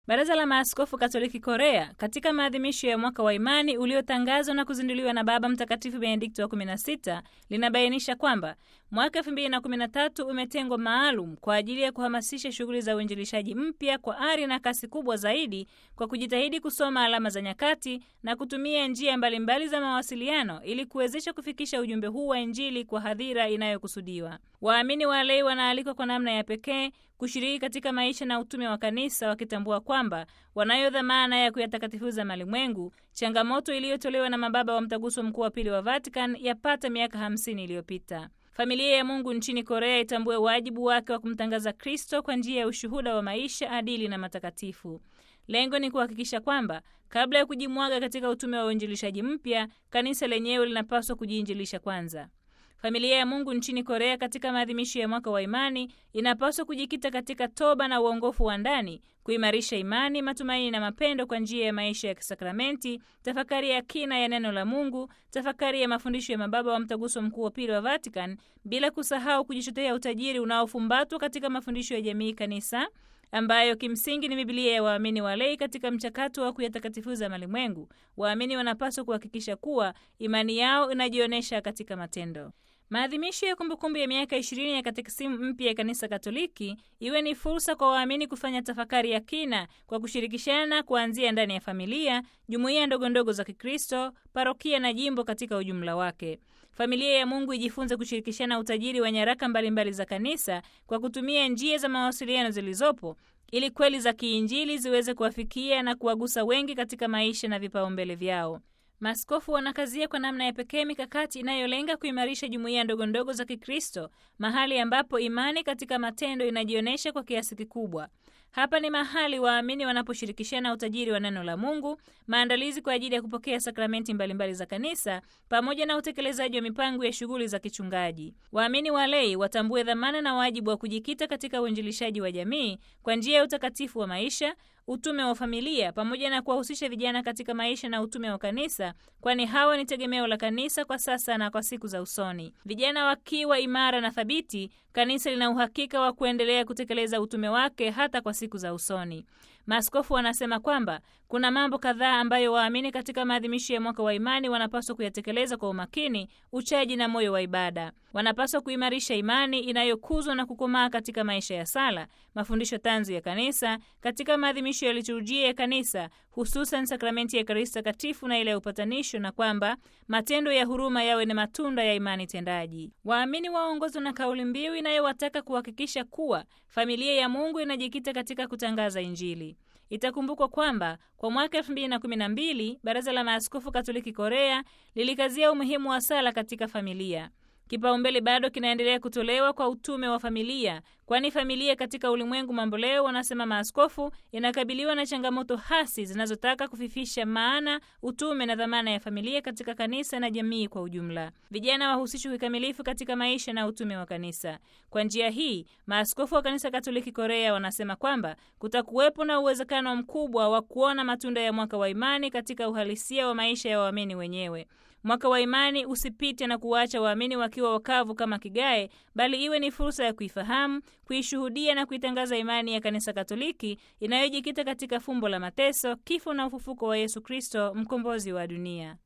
Baraza la Maaskofu Katoliki Korea katika maadhimisho ya mwaka wa imani uliotangazwa na kuzinduliwa na Baba Mtakatifu Benedikto wa 16 linabainisha kwamba mwaka 2013 umetengwa maalum kwa ajili ya kuhamasisha shughuli za uinjilishaji mpya kwa ari na kasi kubwa zaidi kwa kujitahidi kusoma alama za nyakati na kutumia njia mbalimbali za mawasiliano ili kuwezesha kufikisha ujumbe huu wa Injili kwa hadhira inayokusudiwa. Waamini walei wanaalikwa kwa namna ya pekee kushiriki katika maisha na utume wa kanisa wakitambua kwamba wanayo dhamana ya kuyatakatifuza malimwengu, changamoto iliyotolewa na mababa wa mtaguso mkuu wa pili wa Vatican yapata miaka hamsini iliyopita. Familia ya Mungu nchini Korea itambue wajibu wake wa kumtangaza Kristo kwa njia ya ushuhuda wa maisha adili na matakatifu. Lengo ni kuhakikisha kwamba kabla ya kujimwaga katika utume wa uinjilishaji mpya, kanisa lenyewe linapaswa kujiinjilisha kwanza. Familia ya Mungu nchini Korea katika maadhimisho ya mwaka wa imani inapaswa kujikita katika toba na uongofu wa ndani, kuimarisha imani, matumaini na mapendo kwa njia ya maisha ya kisakramenti, tafakari ya kina ya neno la Mungu, tafakari ya mafundisho ya mababa wa mtaguso mkuu wa pili wa Vatican, bila kusahau kujichotea utajiri unaofumbatwa katika mafundisho ya jamii kanisa ambayo kimsingi ni Biblia ya waamini walei. Katika mchakato wa kuyatakatifuza malimwengu, waamini wanapaswa kuhakikisha kuwa imani yao inajionyesha katika matendo. Maadhimisho ya kumbukumbu ya miaka ishirini ya katekisimu mpya ya Kanisa Katoliki iwe ni fursa kwa waamini kufanya tafakari ya kina kwa kushirikishana, kuanzia ndani ya familia, jumuiya ndogondogo za Kikristo, parokia na jimbo katika ujumla wake. Familia ya Mungu ijifunze kushirikishana utajiri wa nyaraka mbalimbali za kanisa kwa kutumia njia za mawasiliano zilizopo ili kweli za kiinjili ziweze kuwafikia na kuwagusa wengi katika maisha na vipaumbele vyao. Maaskofu wanakazia kwa namna ya pekee mikakati inayolenga kuimarisha jumuiya ndogondogo za Kikristo, mahali ambapo imani katika matendo inajionyesha kwa kiasi kikubwa. Hapa ni mahali waamini wanaposhirikishana utajiri wa neno la Mungu, maandalizi kwa ajili ya kupokea sakramenti mbalimbali za kanisa, pamoja na utekelezaji wa mipango ya shughuli za kichungaji. Waamini walei watambue dhamana na wajibu wa kujikita katika uinjilishaji wa jamii kwa njia ya utakatifu wa maisha, utume wa familia, pamoja na kuwahusisha vijana katika maisha na utume wa kanisa, kwani hawa ni tegemeo la kanisa kwa sasa na kwa siku za usoni. Vijana wakiwa imara na thabiti, kanisa lina uhakika wa kuendelea kutekeleza utume wake hata kwa siku za usoni. Maaskofu wanasema kwamba kuna mambo kadhaa ambayo waamini katika maadhimisho ya mwaka wa imani wanapaswa kuyatekeleza kwa umakini, uchaji na moyo wa ibada. Wanapaswa kuimarisha imani inayokuzwa na kukomaa katika maisha ya sala, mafundisho tanzu ya kanisa, katika maadhimisho ya liturujia ya kanisa, hususan sakramenti ya Ekaristi Takatifu na ile ya upatanisho, na kwamba matendo ya huruma yawe ni matunda ya imani tendaji. Waamini waongozwa na kauli mbiu inayowataka kuhakikisha kuwa familia ya Mungu inajikita katika kutangaza Injili. Itakumbukwa kwamba kwa mwaka elfu mbili na kumi na mbili Baraza la Maaskofu Katoliki Korea lilikazia umuhimu wa sala katika familia. Kipaumbele bado kinaendelea kutolewa kwa utume wa familia, kwani familia katika ulimwengu mamboleo, wanasema maaskofu, inakabiliwa na changamoto hasi zinazotaka kufifisha maana, utume na dhamana ya familia katika kanisa na jamii kwa ujumla. Vijana wahusishwe kikamilifu katika maisha na utume wa kanisa. Kwa njia hii, maaskofu wa Kanisa Katoliki Korea wanasema kwamba kutakuwepo na uwezekano mkubwa wa kuona matunda ya mwaka wa imani katika uhalisia wa maisha ya waamini wenyewe. Mwaka wa imani usipite na kuwaacha waamini wakiwa wakavu kama kigae, bali iwe ni fursa ya kuifahamu, kuishuhudia na kuitangaza imani ya Kanisa Katoliki inayojikita katika fumbo la mateso, kifo na ufufuko wa Yesu Kristo, mkombozi wa dunia.